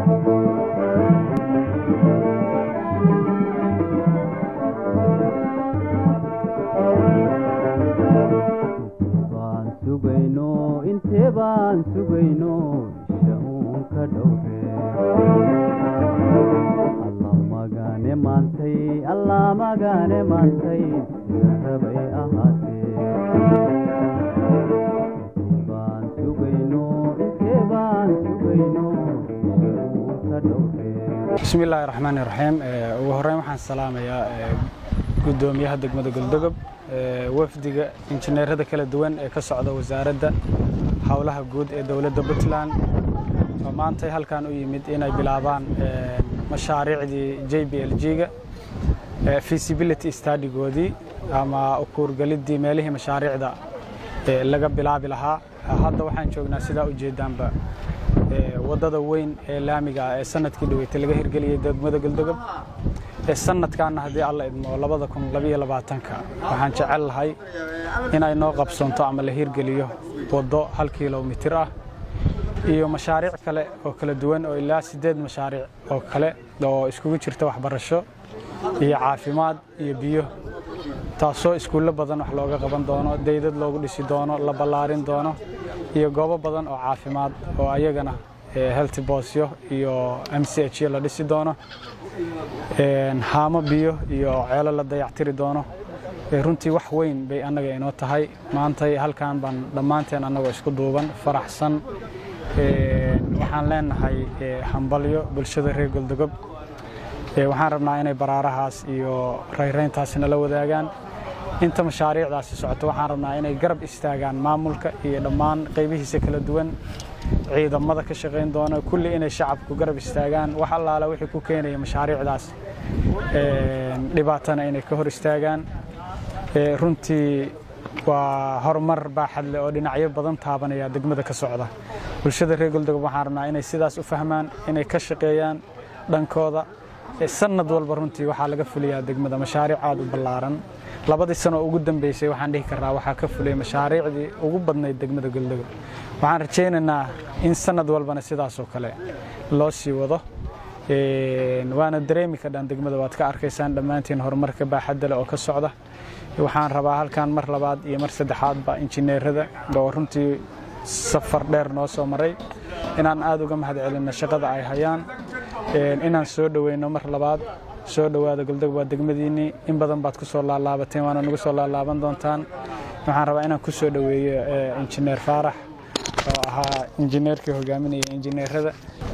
baan sugayno intee baan sugayno isha uun ka dhowre alla magane maantay alla magane maantay sida rabay ahaatee intee baan sugayno intee baan sugayno isha uun ka dhowre bismi illaahi raxmaani raxiim ugu horreyn waxaan salaamayaa guddoomiyaha degmada goldogob wafdiga injineerada kala duwan ee ka socda wasaaradda howlaha guud ee dowladda puntland oo maantay halkan u yimid inay bilaabaan mashaariicdii j b l g-ga feasibility studigoodii ama ukuurgeliddii meelihii mashaariicda laga bilaabi lahaa hadda waxaan joognaa sidaa ujeedaanba waddada weyn ee laamiga ah ee sanadkii dhaweytay laga hirgeliyey degmada goldogob ee sanadkaana haddii alla idmo labada kun labayo labaatanka waxaan jecel lahay inay noo qabsoonto ama la hirgeliyo waddo hal kilomitir ah iyo mashaariic kale oo kala duwan oo ilaa siddeed mashaariic oo kale oo iskugu jirta waxbarasho iyo caafimaad iyo biyo taasoo iskuullo badan wax looga qaban doono daydad loogu dhisi doono la ballaarin doono iyo goobo badan oo caafimaad oo ayagana health boosyo iyo m c h la dhisi doono haamo biyo iyo ceelo la dayactiri doono runtii wax weyn bay annaga inoo tahay maantay halkan baan dhammaanteen annagoo isku duuban faraxsan waxaan leenahay hambalyo bulshada reer goldogob waxaan rabnaa inay baraarahaas iyo rayrayntaasi nala wadaagaan inta mashaariicdaasi socoto waxaan rabnaa inay garab istaagaan maamulka iyo dhammaan qaybihiisa kala duwan ciidamada ka shaqayn doona kulli inay shacabku garab istaagaan wax allaala wixii ku keenaya mashaariicdaas dhibaatana inay ka hor istaagaan runtii waa horumar baaxad leh oo dhinacyo badan taabanaya degmada ka socda bulshada reer goldogob waxaan rabnaa inay sidaas u fahmaan inay ka shaqeeyaan dhankooda sanad walba runtii waxaa laga fuliyaa degmada mashaariic aad u ballaaran labadii sano ugu dambeysay waxaan dhihi karnaa waxaa ka fuliyay mashaariicdii ugu badnayd degmada goldogob waxaan rajaynaynaa in sanad walbana sidaasoo kale loo sii wado waana dareemi kadhaan degmada waad ka arkaysaan dhammaantiin horumarka baaxadda leh oo ka socda waxaan rabaa halkan mar labaad iyo mar saddexaadba injineerada oo runtii safar dheer noo soo maray inaan aad uga mahad celinno shaqada ay hayaan inaan soo dhoweyno mar labaad soo dhowaada goldogob waa degmadiinnii in badan baad ku soo laalaabateen waana nagu soo laalaaban doontaan waxaan rabaa inaan ku soo dhoweeyo injineer faarax oo ahaa injineerkii hogaaminaya injineerada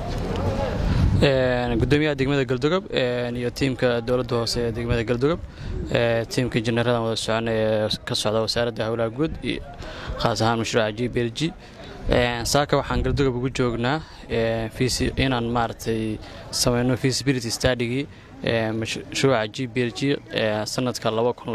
gudoomiyaha degmada galdogob iyo tiimka dowladda hoose ee degmada galdogob tiimka injineeradan wada socona ee ka socda wasaaradda howlaha guud khaas ahaan mashruuca g b l g saaka waxaan galdogob ugu joognaa inaan maaragtay samayno feasibility studygii mashruuca g b l g sanadka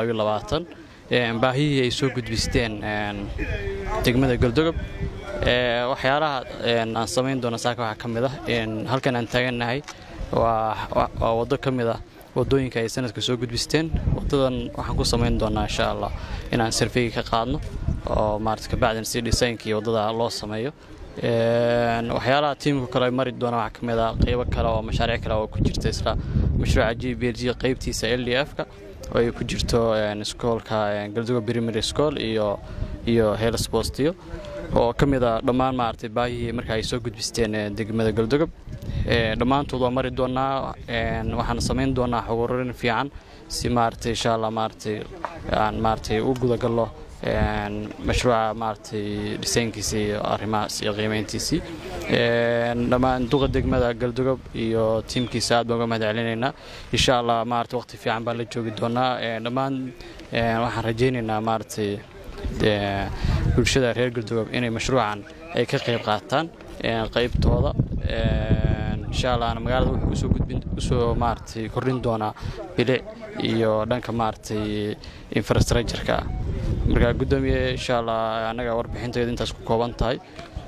baahihii ay soo gudbisteen degmada galdogob waxyaalaha aan samayn doono saaka waxaa ka mid ah halkan aan taagannahay waa waddo ka mid ah waddooyinka ay sanadka soo gudbisteen waddadan waxaan ku samayn doonaa insha allah inaan sarfeyga ka qaadno oo maarata kabacdin si dhisaynkii waddada loo sameeyo waxyaalaha tiimka kale mari doona waxaa ka mid ah qaybo kale oo mashaariic kale oo ku jirta isla mashruuca g b l g qaybtiisa l d f-ka oo ay ku jirto iskoolka galdugo primary school iyo iyo helsbostiyo oo ka mid a dhammaan maaragtay baahihii marka ay soo gudbisteen degmada galdogob dhammaantood waa mari doonaa waxaan samayn doonaa xuguurin fiican si maaragtay insha allah maaragtay aan maaragtay u gudagallo mashruuca maaragtay dhisaynkiisii iyo arrimahaas iyo qiimayntiisii dhammaan duqa degmada galdogob iyo tiimkiisa aad baan uga mahad celinaynaa insha allah maaragtay waqti fiican baan la joogi doonaa dhammaan waxaan rajaynaynaa maaragtay bulshada reer galdogob inay mashruucan ay ka qayb qaataan qaybtooda insha allah magaalada wuxuu usoo gudbin usoo maaragtay kordhin doonaa bilic iyo dhanka maaragtay infrastructure-ka ah marka guddoomiye insha allah annaga warbixinteedu intaas ku kooban tahay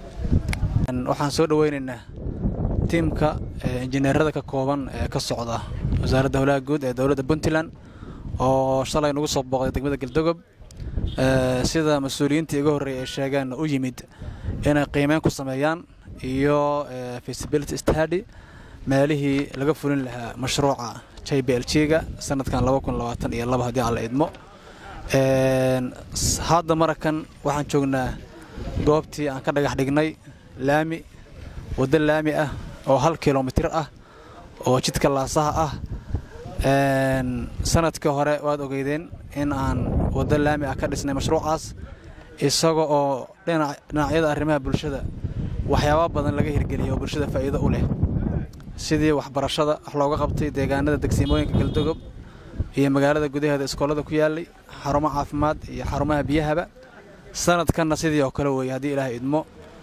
waxaan soo dhoweynaynaa tiimka injineerada ka kooban ee ka socda wasaaradda howlaha guud ee dowladda puntland oo shalay nagu soo booqday degmada galdogob sida mas-uuliyiintii iga horreeyay ay sheegeen u yimid inay qiimeyn ku sameeyaan iyo feasibility study meelihii laga fulin lahaa mashruuca j b l g-ga sanadkan iyo laba haddii aan la idmo hadda marakan waxaan joognaa goobtii aan ka dhagax dhignay laami waddo laami ah oo hal kilomitir ah oo jidka laasaha ah sanadkii hore waad ogeydeen in aan waddo laami ah ka dhisnay mashruucaas isaga oo dhinacyada arrimaha bulshada waxyaaba badan laga hirgeliyay oo bulshada faa'iido u leh sidii waxbarashada wax looga qabtay deegaanada degsiimooyinka galdogob iyo magaalada gudaheeda iskoolada ku yaalay xarumo caafimaad iyo xarumaha biyahaba sanadkanna sidii oo kale weeye haddii ilaah idmo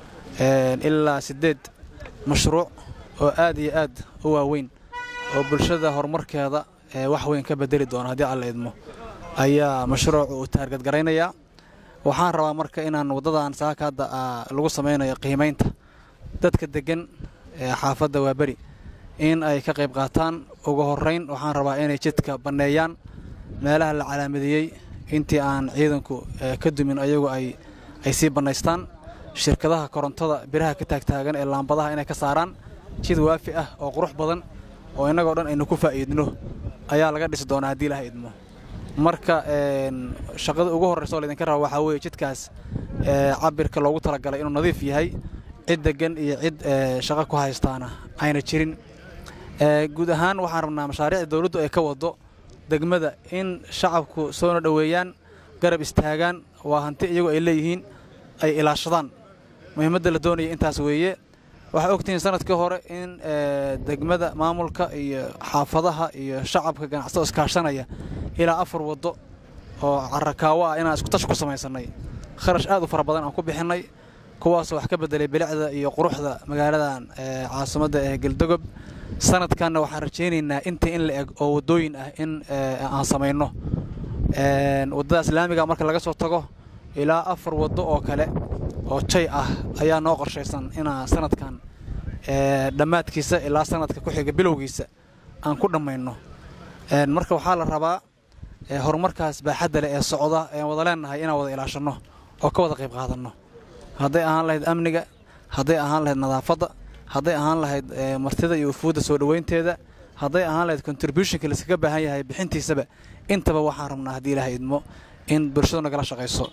ilaa siddeed mashruuc oo aad iyo aad u waaweyn oo bulshada horumarkeeda wax weyn ka bedeli doona haddii alla idmo ayaa mashruuc uu taargadgaraynayaa waxaan rabaa marka inaan waddadan saaka hadda lagu samaynayo qiimaynta dadka deggan ee xaafadda waaberi in ay ka qayb qaataan ugu horrayn waxaan rabaa inay jidka banneeyaan meelaha la calaamadeeyey intii aan ciidanku ka dumin ayagu ay sii bannaystaan shirkadaha korontada biraha ka taagtaagan ee laambadaha inay ka saaraan jid waafi ah oo qurux badan oo innagoo dhan aynu ku faa'iidno ayaa laga dhisi doonaa haddii ilaha idmo marka shaqada ugu horraysa oo laydinka raba waxaa weeye jidkaas cabirka loogu talagalay inuu nadiif yahay cid deggan iyo cid shaqo ku haystaana ayna jirin guud ahaan waxaan rabnaa mashaariicda dawladdu ay ka wado degmada in shacabku soona dhoweeyaan garab istaagaan waa hanti iyagu ay leeyihiin ay ilaashadaan muhiimadda la doonaya intaas weeye waxaa ogtihiin sanadkii hore in degmada maamulka iyo xaafadaha iyo shacabka ganacsato iskaashanaya ilaa afar waddo oo carakaawo ah inaan iskutash ku samaysannay kharash aad u fara badan aan ku bixinnay kuwaasoo wax ka beddelay bilicda iyo quruxda magaaladan caasimadda ee galdogob sanadkanna waxaan rajaynaynaa inta in la eg oo waddooyin ah in aan samayno waddadaas laamiga marka laga soo tago ilaa afar waddo oo kale oo jay ah ayaa noo qorshaysan inaan sanadkan dhammaadkiisa ilaa sanadka ku xiga bilowgiisa aan ku dhammayno marka waxaa la rabaa horumarkaas baaxadda leh ee socda ean wada leennahay inaan wada ilaashanno oo ka wada qayb qaadanno hadday ahaan lahayd amniga hadday ahaan lahayd nadaafadda hadday ahaan lahayd martida iyo ufuudda soo dhoweynteeda hadday ahaan lahayd contributionka laiskaga baahan yahay bixintiisaba intaba waxaan rabnaa haddii ilaah idmo in bulshadu nagala shaqayso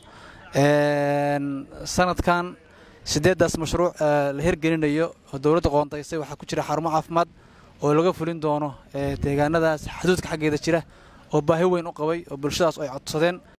sanadkan siddeeddaas mashruuc la hirgelinayo oo dowladda qoondaysay waxaa ku jira xarumo caafimaad oo laga fulin doono deegaanadaas xuduudka xaggeeda jira oo baahi weyn u qabay oo bulshadaas ay codsadeen